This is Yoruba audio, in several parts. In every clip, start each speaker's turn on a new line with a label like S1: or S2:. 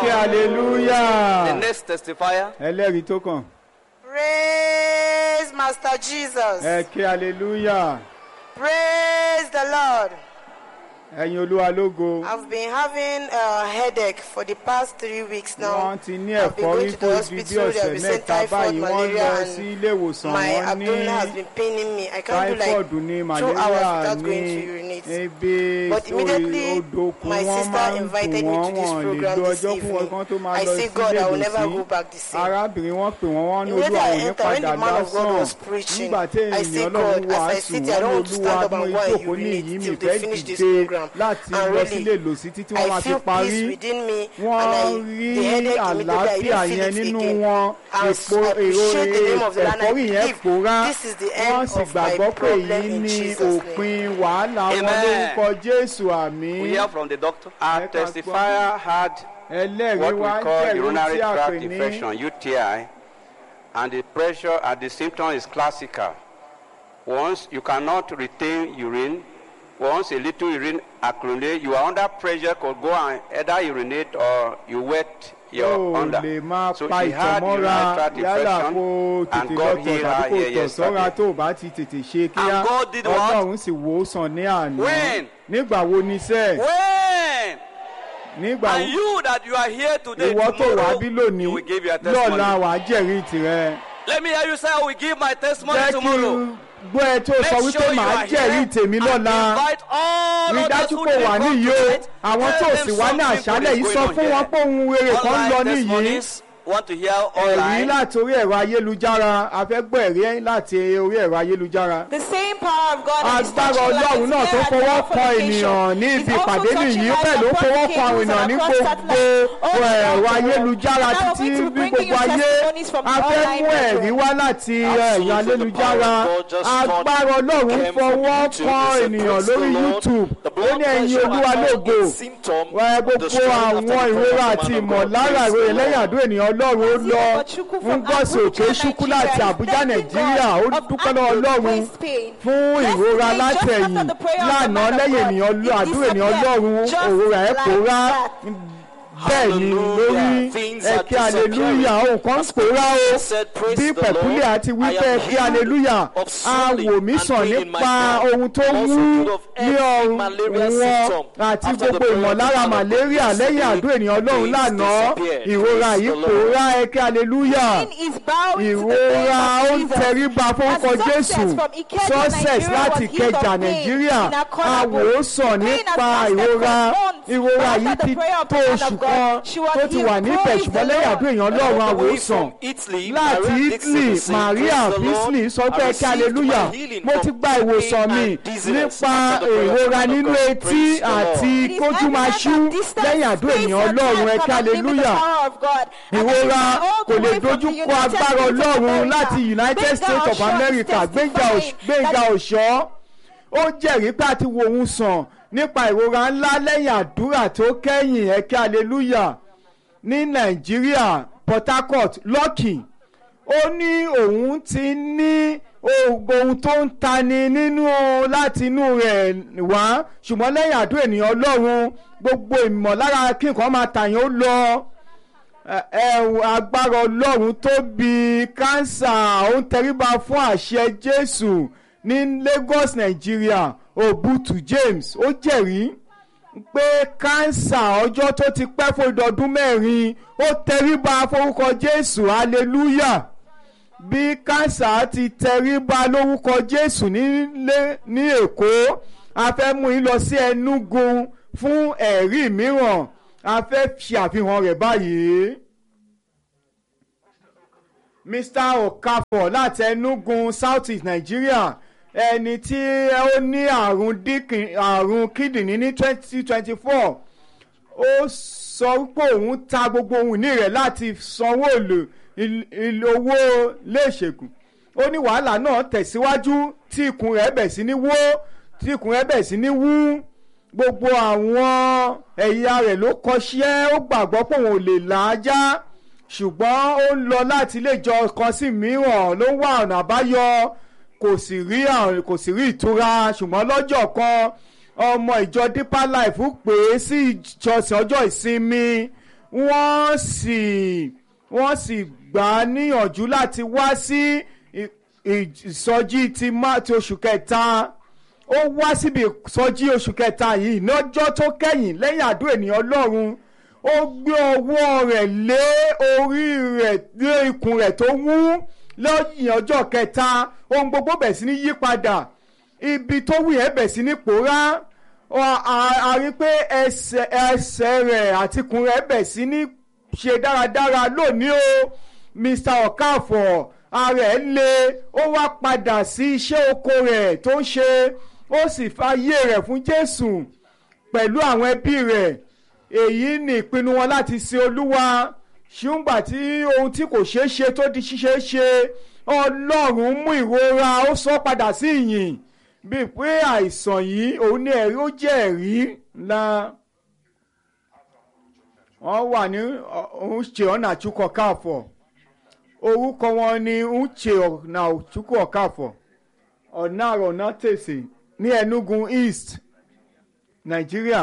S1: kí hallelujah.
S2: The next testifier.
S1: ẹlẹ́rìí tó kàn
S3: Praise Master Jesus.
S1: ẹ kí hallelujah.
S3: Praise the Lord.
S1: ẹ̀yin olúwa lógo.
S3: I've been having a headache for the past three weeks now.
S1: wọ́n ti ní
S3: I've been
S1: ẹ̀fọ́rí
S3: going to the
S1: tó di bí
S3: hospital. They have
S1: ọ̀sẹ̀
S3: been saying
S1: mẹ́ta
S3: typhoid,
S1: báyìí wọ́n lọ
S3: malaria,
S1: sí
S3: and
S1: ilé ìwòsàn
S3: my
S1: wọ́n ní
S3: abdomen has been paining me. I can't do
S1: typhoid ní
S3: like two hours
S1: malaria
S3: without
S1: ní
S3: going to urinate.
S1: ebi
S3: But immediately,
S1: odòkun
S3: my
S1: wọ́n
S3: sister
S1: máa ń
S3: invited
S1: dùn
S3: me
S1: wọ́n
S3: to this
S1: wọ́n lè
S3: program
S1: lo
S3: this
S1: ọjọ́ fún wọn
S3: evening.
S1: kan tó máa
S3: I
S1: lọ
S3: say,
S1: sí
S3: God,
S1: ilé
S3: I will never go
S1: ìwòsàn
S3: back the same.
S1: arábìnrin wọn pè wọ́n wọ́n ní
S3: Immediately
S1: olúwa
S3: I
S1: ò ní
S3: enter, when
S1: padà
S3: the man of God
S1: lásán
S3: was preaching,
S1: nígbà tí
S3: I say,
S1: ènìyàn ọlọ́run
S3: God, as I
S1: wàásù
S3: sit, I
S1: wọ́n ní
S3: don't want to
S1: olúwa
S3: stand up
S1: mú
S3: and go and
S1: ìjókòó ní
S3: urinate
S1: ìyí mi
S3: till
S1: fẹ́
S3: they finish this
S1: dìde
S3: program.
S1: láti
S3: And
S1: lọ sílé
S3: really,
S1: ìlòsí títí wọ́n
S3: I
S1: máa fi
S3: feel
S1: parí
S3: peace within me,
S1: wọ́n
S3: and
S1: rí
S3: I, the headache immediately, I
S1: àlàáfíà
S3: didn't
S1: yẹn
S3: feel it
S1: nínú
S3: again.
S1: wọn
S3: I
S1: èpo èrò
S3: appreciate the name of the Lord and I
S1: ẹ̀fọ́rí yẹn
S3: believe
S1: pòórá
S3: this is the
S1: wọ́n
S3: end
S1: sì
S3: of my
S1: gbàgbọ́ pé
S3: problem
S1: èyí
S3: in
S1: ní
S3: Jesus' name.
S1: òpin wàhálà wọn
S2: Amen.
S1: lórúkọ jésù àmì
S2: We hear from the doctor. Our
S1: Let us
S2: testifier had
S1: ẹlẹ́rìí
S2: what
S1: wá
S2: we call
S1: jẹ́rìí
S2: urinary
S1: tí a pè
S2: tract
S1: ní
S2: infection, UTI, and the pressure and the symptom is classical. Once you cannot retain urine, once a little urine accumulate, you are under pressure, could go and either urinate or you wet your
S1: ó
S2: under.
S1: lè máa
S2: So
S1: pa
S2: she had
S1: ìtọ̀mọ́ra
S2: urinary tract
S1: yálà kó
S2: infection,
S1: tètè
S2: and God
S1: lọ́tọ̀
S2: healed
S1: tàbí
S2: her
S1: kó
S2: here
S1: tọ̀ sọ́ra
S2: yesterday.
S1: tó bá ti tètè ṣe kíá
S2: And God did what?
S1: ọlọ́run sì wò ó sàn ní àná
S2: When?
S1: nígbà wo ni sẹ́ẹ̀
S2: When?
S1: nígbà
S2: And you that you are here today,
S1: ìwọ tó wà
S2: tomorrow,
S1: bí
S2: you
S1: lónìí
S2: will give your testimony.
S1: lọ́la wà á jẹ́rìí tirẹ̀
S2: Let me hear you say, I will give my testimony
S1: jẹ́ kí
S2: tomorrow.
S1: n gbọ́ ẹ tó
S2: Make
S1: sọ
S2: sure
S1: wípé
S2: you
S1: màá
S2: are
S1: jẹ́rìí
S2: here
S1: tèmi
S2: and
S1: lọ́la
S2: invite all
S1: rí
S2: others
S1: dájú
S2: who
S1: pé
S2: didn't
S1: wà
S2: come
S1: níyì o
S2: tonight.
S1: àwọn
S2: Tell
S1: tó
S2: them
S1: sì wá ní
S2: something
S1: àṣálẹ̀
S2: good
S1: yìí
S2: is
S1: sọ
S2: going
S1: fún
S2: on
S1: wọn
S2: here.
S1: pé ohun rere kan ń lọ
S2: Online
S1: níyì
S2: testimonies, want to hear
S1: ẹ̀rí
S2: online.
S1: láti orí ẹ̀rọ ayélujára a fẹ́ gbọ́ ẹ̀rí láti orí ẹ̀rọ ayélujára.
S4: The same power of God that is
S1: agbára
S4: touching
S1: ọlọ́run
S4: lives
S1: náà tó
S4: here at the
S1: fọwọ́
S4: Alpha
S1: kan
S4: location
S1: ènìyàn ní
S4: is
S1: ibi
S4: also
S1: ìpàdé
S4: touching
S1: nìyí
S4: lives
S1: bẹ́ẹ̀ ló
S4: across
S1: fọwọ́
S4: the
S1: kan àwọn
S4: cables
S1: ènìyàn
S4: and
S1: ní
S4: across
S1: gbogbo
S4: satellite all
S1: ẹ̀rọ
S4: around the world.
S1: ayélujára
S4: And now we're
S1: títí
S4: going to
S1: bí
S4: bring
S1: gbogbo
S4: you
S1: ayé
S4: testimonies from
S1: a fẹ́
S4: online
S1: mú ẹ̀rí
S4: network.
S1: wá láti ẹ̀yà
S5: Absolutely, the
S1: ayélujára
S5: power of God just
S1: agbára ọlọ́run
S5: came from
S1: fọwọ́
S5: YouTube.
S1: kan
S5: They said,
S1: ènìyàn
S5: "Praise the
S1: lórí
S5: Lord."
S1: youtube
S5: The
S1: ó
S5: blood
S1: ní ẹ̀yin
S5: pressure
S1: olúwa
S5: attack
S1: lógo
S5: is symptom
S1: wẹ
S5: of the
S1: gbogbo
S5: strength after
S1: àwọn
S5: the prayer
S1: ìrora
S5: of the
S1: àti
S5: man of God.
S1: ìmọ̀lára
S5: Praise the
S1: ìròyìn lẹ́yìn
S5: Lord.
S1: àdó ènìyàn ọlọ́run ó lọ
S4: Ọ̀chukwu
S1: ń
S4: from
S1: gbọ́sẹ̀ òkè
S4: Abuja,
S1: ṣúkú láti
S4: Nigeria.
S1: àbújá
S4: Thanking
S1: nàìjíríà ó
S4: God of
S1: dúpẹ́ lọ́wọ́
S4: absolute
S1: ọlọ́run
S4: waist pain.
S1: fún
S4: Yesterday,
S1: ìrora
S4: just
S1: látẹ̀yìn
S4: after the prayer of the
S1: lánàá
S4: man of
S1: lẹ́yìn
S4: God,
S1: ènìyàn
S4: it
S1: àdúrà ènìyàn
S4: disappeared
S1: ọlọ́run
S4: just
S1: òwúrọ̀ ẹ̀
S4: like
S1: pòórá
S4: that.
S1: bẹ́ẹ̀ ni
S5: Hallelujah.
S1: lórí
S5: Things are
S1: ẹ̀kẹ́ aleluya ohun kan pòórá o
S5: said, "Praise
S1: bí
S5: the
S1: pẹ̀kúlẹ̀
S5: Lord.
S1: àti
S5: I
S1: wípé
S5: am
S1: ẹ̀kẹ́
S5: healed
S1: aleluya
S5: of
S1: a
S5: swelling
S1: wò mí
S5: and
S1: sàn
S5: pain in my
S1: nípa
S5: ground.
S1: ohun tó
S5: Also
S1: wú
S5: healed of
S1: ní
S5: every
S1: ọrùn
S5: malaria
S1: wọn
S5: symptom
S1: àti
S5: after the
S1: gbogbo
S5: prayer of the
S1: ìmọ̀lára
S5: man of God
S1: malaria
S5: yesterday.
S1: lẹ́yìn àdó ènìyàn ọlọ́run
S5: Things
S1: lánàá
S5: disappeared.
S1: ìrora
S5: Praise
S1: yìí
S5: the Lord.
S1: pòórá ẹ̀kẹ́ aleluya
S4: Sin is bowing to the
S1: ìrora ó
S4: name
S1: ń
S4: of Jesus.
S1: tẹríba fórúkọ
S4: As
S1: jésù
S4: success from Ikeja,
S1: success
S4: Nigeria
S1: láti
S4: was healed of
S1: kẹjà
S4: pain
S1: nàìjíríà
S4: in Akonabo.
S1: àwòsàn
S4: The pain has
S1: nípa
S4: lasted
S1: ìrora
S4: for months.
S1: ìrora
S4: But
S1: yìí
S4: after
S1: ti
S4: the prayer of
S1: tó
S4: the man
S1: oṣù
S4: of God,
S1: kan
S4: she was
S1: tó ti
S4: healed.
S1: wà níbẹ̀
S4: Praise
S1: ṣùgbọ́n
S4: the
S1: lẹ́yìn
S4: Lord.
S1: àdó èèyàn
S5: All
S1: ọlọ́run
S5: the way
S1: àwòsàn
S5: from Italy,
S1: láti
S5: Maria
S1: italy
S5: Dixon said,
S1: maria
S5: "Praise the
S1: bisley
S5: Lord.
S1: sọ pé
S5: I
S1: kí
S5: received
S1: aleluya
S5: my healing
S1: mo
S5: from
S1: ti gba ìwòsàn
S5: pain
S1: mi
S5: and dizziness
S1: nípa
S5: after the prayer of the
S1: ìrora
S5: man of
S1: nínú
S5: God.
S1: etí
S5: Praise the Lord.
S1: àti
S4: It is
S1: kójú máa
S4: evidence
S1: ṣú
S4: of distance,
S1: lẹ́yìn àdó
S4: space,
S1: èèyàn
S4: and
S1: ọlọ́run
S4: time
S1: ẹ kí
S4: cannot limit the
S1: aleluya
S4: power of God. And that is
S1: ìrora
S4: why all
S1: kò
S4: the
S1: lè
S4: way from
S1: dojú
S4: the
S1: kọ
S4: United
S1: agbára
S4: States of
S1: ọlọ́run
S4: America,
S1: láti united
S4: Gbénga
S1: states of
S4: Ọ̀ṣọ́ is
S1: america gbẹ̀ngà
S4: testifying
S1: gbẹ̀ngà
S4: that
S1: ọ̀ṣọ́ ó jẹ́rìí pé àti wo òun sàn nípa ìrora ńlá lẹ́yìn àdúrà tó kẹ́yìn ẹ̀kẹ́ aleluya ní nàìjíríà port harcourt lucky ó ní òun ti ní ohun tó ń tani nínú láti inú rẹ̀ wá ṣùgbọ́n lẹ́yìn àdúrà ènìyàn ọlọ́run gbogbo ìmọ̀lára kí nǹkan máa tàyàn ó lọ ẹ̀wù agbára ọlọ́run tóbi kánsà ó ń tẹríba fún àṣẹ jésù ní lagos nàìjíríà obutu james ó jẹ̀rí pé kánsà ọjọ́ tó ti pẹ́ fún ìdọ̀dún mẹ́rin ó tẹríba forúkọ jésù hallelujah bí kánsà ti tẹríba lórúkọ jésù nílé ní èkó a fẹ́ mú yín lọ sí ẹnugu fún ẹ̀rí mìíràn a fẹ́ ṣe àfihàn rẹ̀ báyìí. mr okafor láti enugu south east nigeria ẹni tí ó ní àrùn díkìn àrùn kíndìnrín ní twenty twenty four ó sọ pé òun ta gbogbo ohun ìní rẹ̀ láti sanwó èlò owó léṣègùn ó ní wàhálà náà tẹ̀síwájú tí ikùn rẹ̀ bẹ̀ sí ní wó tí ikùn rẹ̀ bẹ̀ sí ní wú gbogbo àwọn ẹ̀yà rẹ̀ ló kọṣẹ́ ó gbàgbọ́ pé òun ò lè là á já ṣùgbọ́n ó ń lọ láti ilé ìjọ kan sí mìíràn ló ń wá ọ̀nà àbáyọ kò sì rí kò sì rí ìtura ṣùgbọ́n lọ́jọ́ kan ọmọ ìjọ deeper life pè é sí ìjọsìn ọjọ́ ìsinmi wọ́n sì wọ́n sì gbà á níyànjú láti wá sí ì- ìsọjí ti má ti oṣù kẹta ó wá síbi ìsọjí oṣù kẹta yìí lọ́jọ́ tó kẹ́yìn lẹ́yìn àdó ènìyàn ọlọ́run ó gbé ọwọ́ rẹ̀ lé orí rẹ̀ lé ikùn rẹ̀ tó wú lẹ́yìn ọjọ́ kẹta ohun gbogbo bẹ̀ sí ní yípadà ibi tó wù yẹn bẹ̀ sí ní pòórá Ọ- a a rí pé ẹsẹ̀ ẹsẹ̀ rẹ̀ àti ikùn rẹ̀ bẹ̀ sí ní ṣe dáradára lónìí o Mr. Okafor ara ẹ̀ le ó wá padà sí iṣẹ́ oko rẹ̀ tó ń ṣe ó sì fàyè rẹ̀ fún Jésù pẹ̀lú àwọn ẹbí rẹ̀ èyí ni ìpinnu wọn láti sin Olúwa ṣùgbọ́n tí ohun tí kò ṣeé ṣe tó di ṣíṣe ṣe Ọlọ́run mú ìrora ó sọ padà sí ìyìn bíi pé àìsàn yìí òun ní ẹ̀rí ó jẹ́ ẹ̀rí ńlá wọ́n wà ní Uche Ọ̀nàchukwu Okafor orúkọ wọn ni Uche Ọ̀nàchukwu Okafor ọ̀nàrọ̀ ọ̀nàtẹ̀sẹ̀ ní Enugu East Nàìjíríà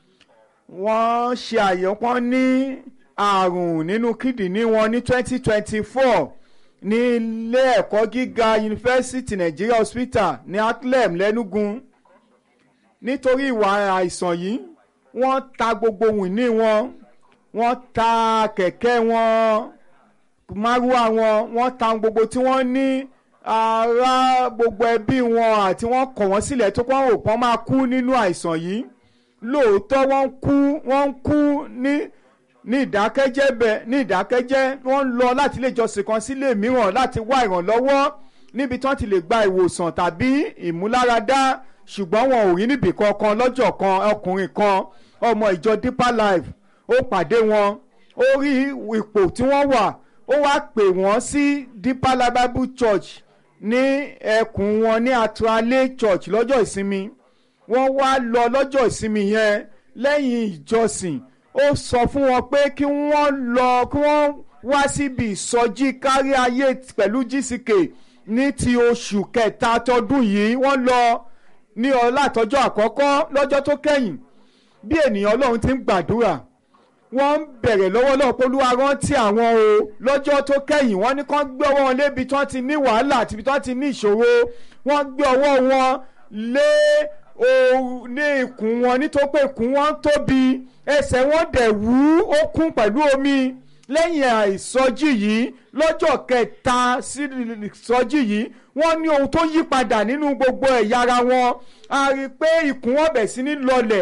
S1: wọ́n ṣe àyẹ̀pọ̀ ní àrùn nínú kídìní wọn ní 2024 ní ilé ẹ̀kọ́ gíga yunifásitì Nigeria Hospital ní Atlem lẹ́nugun nítorí ìwà àìsàn yìí wọ́n ta gbogbo wìní wọn wọ́n ta kẹ̀kẹ́ wọn márúwá wọn wọ́n ta gbogbo tí wọ́n ní ará gbogbo ẹbí wọn àti wọ́n kọ̀ wọ́n sílẹ̀ tó kọ́ òpọ́n máa kú nínú àìsàn yìí lóòótọ́ wọ́n ń kú wọ́n ń kú ní ní ìdákẹ́jẹ́ bẹ́ẹ̀ ní ìdákẹ́jẹ́ wọ́n ń lọ láti ilé ìjọsìn kan sílé mìíràn láti wá ìrànlọ́wọ́ níbi tí wọ́n ti lè gba ìwòsàn tàbí ìmúláradá ṣùgbọ́n wọn ò rí níbì kankan lọ́jọ́ kan ọkùnrin kan ọmọ ìjọ Deeper Life ó pàdé wọn ó rí ipò tí wọ́n wà ó wá pè wọ́n sí Deeper Life Bible Church ní ẹkùn wọn ní Atuale Church lọ́jọ́ ìsinmi wọ́n wá lọ lọ́jọ́ ìsinmi yẹn lẹ́yìn ìjọsìn ó sọ fún wọn pé kí wọ́n lọ kí wọ́n wá síbi ìsọjí kárí ayé pẹ̀lú GCK ní ti oṣù kẹta tọdún yìí wọ́n lọ ní ọlá àtọ́jọ́ àkọ́kọ́ lọ́jọ́ tó kẹ́yìn bí ènìyàn Ọlọ́run ti ń gbàdúrà wọ́n ń bẹ̀rẹ̀ lọ́wọ́ lọ́wọ́ pé Olúwa rántí àwọn o lọ́jọ́ tó kẹ́yìn wọ́n ní kán gbé ọwọ́ wọn lébi tí wọ́n ti ní wàhálà àti ibi tí wọ́n ti ní ìṣòro wọ́n gbé ọwọ́ wọn lé ooru ní ikùn wọn nítorí pé ikùn wọn tóbi ẹsẹ̀ wọn dẹ̀ wú ó kún pẹ̀lú omi lẹ́yìn àìsọjí yìí lọ́jọ́ kẹta sí ìsọjí yìí wọ́n ní ohun tó yí padà nínú gbogbo ẹ̀yà ara wọn a rí i pé ikùn wọn bẹ̀ sí ní lọlẹ̀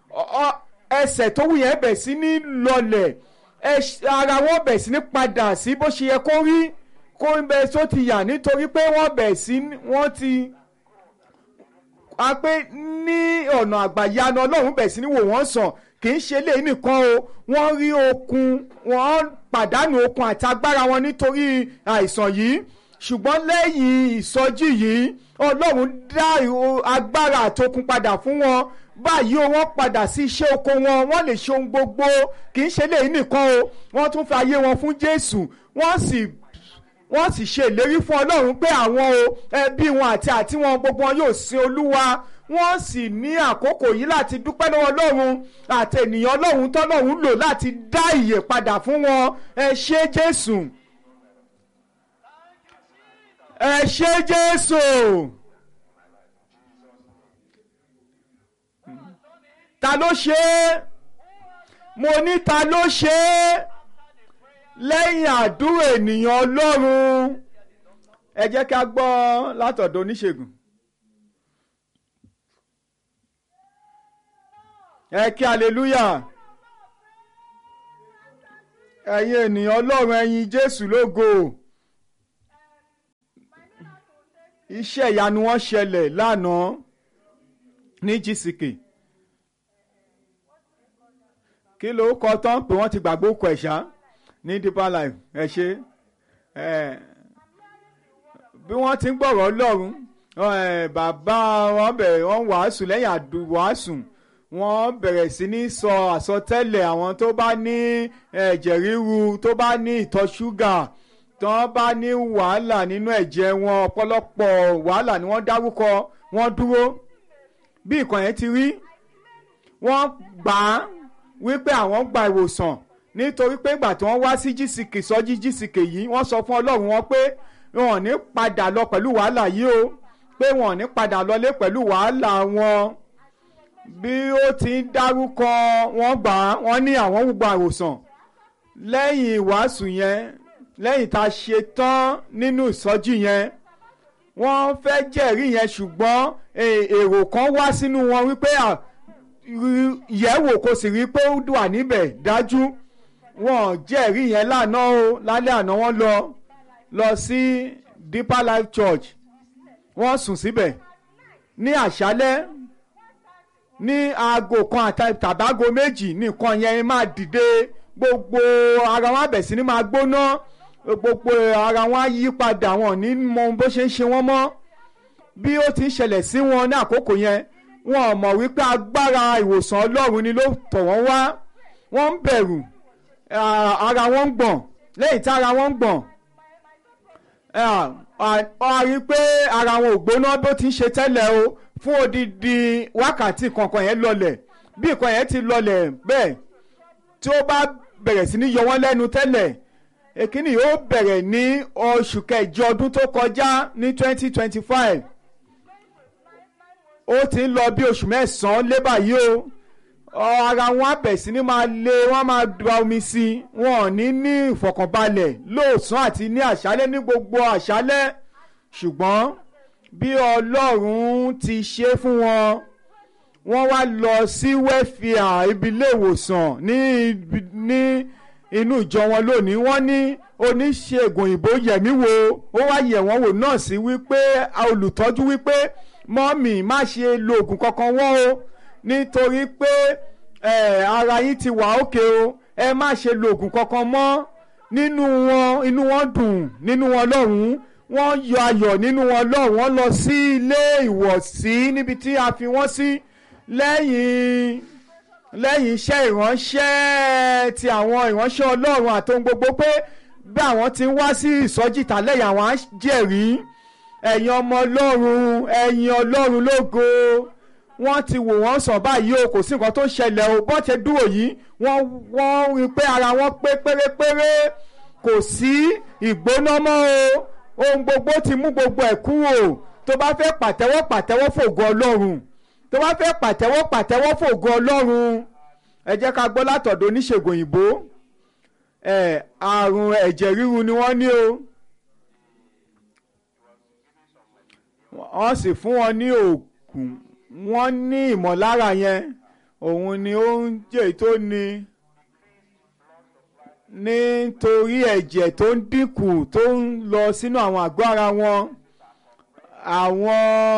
S1: ẹsẹ̀ tó wù yẹn bẹ̀ sí ní lọlẹ̀ ara wọn bẹ̀ sí ní padà sí bó ṣe yẹ kó rí kó bẹ̀ tó ti yà nítorí pé wọ́n bẹ̀ sí wọ́n ti a pé ní ọ̀nà àgbàyanu ọlọ́run bẹ̀ sí ní wò wọ́n sàn kì í ṣe léyìn nìkan o wọ́n rí okun wọ́n pàdánù okun àti agbára wọn nítorí àìsàn yìí ṣùgbọ́n lẹ́yìn ìsọjí yìí ọlọ́run dá agbára àtokun padà fún wọn báyìí o wọ́n padà sí iṣẹ́ oko wọn wọ́n lè ṣe ohun gbogbo kì í ṣe léyìn nìkan o wọ́n tún fi ayé wọn fún Jésù wọ́n sì wọ́n sì ṣe ìlérí fún ọlọ́run pé àwọn o ẹbí wọn àti àti wọn gbogbo wọn yóò sin olúwa wọ́n sì ní àkókò yìí láti dúpẹ́ lọ́wọ́ ọlọ́run àti ènìyàn ọlọ́run tọ́lọ́run lò láti dá ìyè padà fún wọn ẹ ṣé jésù ẹ ṣé jésù. ta ló ṣe é mo ní ta ló ṣe é lẹ́yìn àdúrà ènìyàn ọlọ́run ẹ jẹ́ ká gbọ́ látọ̀dọ̀ oníṣègùn. ẹ kí aleluya ẹ̀yin ènìyàn ọlọ́run ẹ̀yin jésù lógo iṣẹ́ ìyanu wọn ṣẹlẹ̀ lánàá ní GCK kí ló kọ tán pé wọ́n ti gbàgbó kọ ẹ̀ṣá ní Deeper Life ẹ ṣe bí wọ́n ti ń gbọ̀rọ̀ ọlọ́run bàbá wọn bẹ̀rẹ̀ wọ́n wàásù lẹ́yìn àdùwàásù wọ́n bẹ̀rẹ̀ sí ní sọ àsọtẹ́lẹ̀ àwọn tó bá ní ẹ̀jẹ̀ ríru tó bá ní ìtọ̀ ṣúgà tó bá ní wàhálà nínú ẹ̀jẹ̀ wọn ọ̀pọ̀lọpọ̀ wàhálà ni wọ́n dárúkọ wọ́n dúró bí nǹkan yẹn ti rí wọ́n gbà á wípé àwọn gba ìwòsàn nítorí pé ìgbà tí wọ́n wá sí jísìkì sọ́jí jísìkì yìí wọ́n sọ fún ọlọ́run wọn pé wọn ò ní padà lọ pẹ̀lú wàhálà yìí o pé wọn ò ní padà lọlé pẹ̀lú wàhálà wọn bí ó ti ń dárúkọ wọn gbà á wọn ní àwọn gbogbo àròsàn lẹ́yìn ìwàásù yẹn lẹ́yìn tá a ṣe tán nínú ìsọjí yẹn wọ́n fẹ́ jẹ́rìí yẹn ṣùgbọ́n eh, èrò kan wá sínú wọn wípé à, rí- yẹ̀wò kò sì rí pé ó wà níbẹ̀ dájú wọn jẹ́rìí yẹn lánàá o lálẹ́ àná wọ́n lọ lọ sí Deeper Life Church wọ́n sùn síbẹ̀ ní àṣálẹ́ ní aago kan àti- tàbágo méjì nìkan yẹn máa dìde gbogbo ara wọn àbẹ̀ sí ni máa gbóná gbogbo ara wọn á yí padà wọn ò ní mọ bó ṣe ń ṣe wọ́n mọ́ bí ó ti ń ṣẹlẹ̀ sí wọn ní àkókò yẹn wọn ò mọ̀ wípé agbára ìwòsàn ọlọ́run ni ló tọ̀ wọ́n wá wọ́n ń bẹ̀rù ah, ara wọn ń gbọ̀n lẹ́yìn tí ara wọn ń gbọ̀n ah, ah, a rí i pé ara wọn ò gbóná bó ti ń ṣe tẹ́lẹ̀ o fún odidi wákàtí kankan yẹn lọlẹ̀ bí nǹkan yẹn ti lọlẹ̀ bẹ́ẹ̀ tí ó bá bẹ̀rẹ̀ sí ní yọ wọ́n lẹ́nu tẹ́lẹ̀ èkíní yóò bẹ̀rẹ̀ ní oṣù kẹjọ ọdún tó kọjá ní twenty twenty five ó ti ń lọ bí oṣù mẹ́sàn-án lé báyìí o ọ, ara wọn á bẹ̀ sí ní máa lé wọ́n máa da omi sí i wọn ò ní ní ìfọ̀kànbalẹ̀ lóòsàn àti ní àṣálẹ́ ní gbogbo àṣálẹ́ ṣùgbọ́n bí ọlọ́run ti ṣe fún wọn wọ́n wá lọ sí wẹ́fìà ibi ilé ìwòsàn ní ibi- ní inú ìjọ wọn lónìí wọ́n ní oníṣègùn òyìnbó yẹ̀mí wo ó wá yẹ̀ wọ́n wò nọ́ọ̀sì wípé olùtọ́jú wípé mọ́mì má ṣe lo oògùn kankan wọ́n o nítorí pé eh, ara yín ti wà òkè o ẹ má ṣe lo oògùn kankan mọ́ nínú wọn inú wọn dùn nínú wọn lọ́hùn-ún wọ́n yọ ayọ̀ nínú wọn lọ́hùn wọ́n lọ sí ilé ìwọ̀sí níbi tí a fi wọ́n sí lẹ́yìn lẹ́yìn iṣẹ́ ìránṣẹ́ ti àwọn ìránṣẹ́ ọlọ́run àtohun gbogbo pé bí àwọn ti ń wá sí ìsọjí ìtàlẹ́yìn àwọn á jẹ̀rí ẹ̀yin ọmọ ọlọ́run ẹ̀yin ọlọ́run lógo wọ́n ti wò wọ́n sàn báyìí o kò sí nǹkan tó ń ṣẹlẹ̀ o bọ́n ti dúró yìí wọ́n wọ́n rí i pé ara wọn pé pérépéré kò sí ìgbóná mọ́ o ohun gbogbo ti mú gbogbo ẹ̀ kúrò tó bá fẹ́ pàtẹ́wọ́ pàtẹ́wọ́ fògo ọlọ́run tó bá fẹ́ pàtẹ́wọ́ pàtẹ́wọ́ fògo ọlọ́run ẹ jẹ́ ká gbọ́ látọ̀dọ̀ oníṣègùn òyìnbó ẹ̀ àrùn ẹ̀jẹ̀ ríru ni wọ́n ní o wọ́n sì fún wọn ní oògùn wọ́n ní ìmọ̀lára yẹn òun ni ó ń jẹ́ tó ní nítorí ẹ̀jẹ̀ tó ń dínkù tó ń lọ sínú àwọn àgọ́ ara wọn àwọn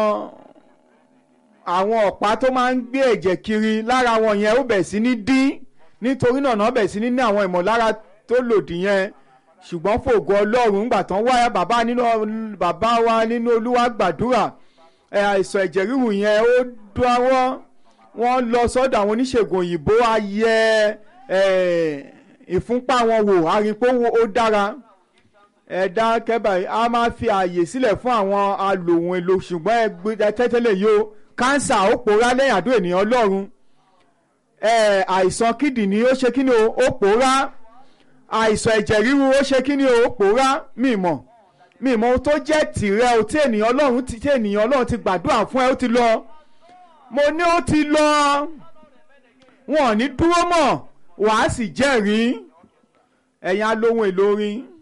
S1: àwọn ọ̀pá tó máa ń gbé ẹ̀jẹ̀ kiri lára wọn yẹn ó bẹ̀ sí ní dín nítorí náà náà bẹ̀ sí ní ní àwọn ìmọ̀lára tó lòdì yẹn ṣùgbọ́n fògo ọlọ́run ńgbà tán wá bàbá nínú bàbá wa nínú olúwa gbàdúrà ẹ̀ àìsàn ẹ̀jẹ̀ ríru yẹn ó dáwọ́ wọ́n lọ sọ́dọ̀ àwọn oníṣègùn òyìnbó ayẹ ẹ̀ ìfúnpá wọn wò àrípò ó dára ẹ̀dá kẹ́bà a máa fi ààyè sílẹ̀ fún àwọn alòhùn èlò ṣùgbọ́n ẹgbẹ́ tẹ́tẹ́lẹ̀ yìí o kánsà ó pòórá lẹ́yìn àdó ènìyàn ọlọ́run ẹ̀ àìsàn kídìní ó ṣe kíni o ó pòórá àìsàn ẹ̀jẹ̀ ríru ó ṣe kíni o ó pòórá mi mọ̀ mi mọ̀ ohun tó jẹ́ tìrẹ o tí ènìyàn ọlọ́run ti tí ènìyàn ọlọ́run ti gbàdúrà fún ẹ ó ti lọ mo ní ó ti lọ wọn ò ní dúró mọ́ wàá sì jẹ́rìí ẹ̀yin alóhùn èlò orin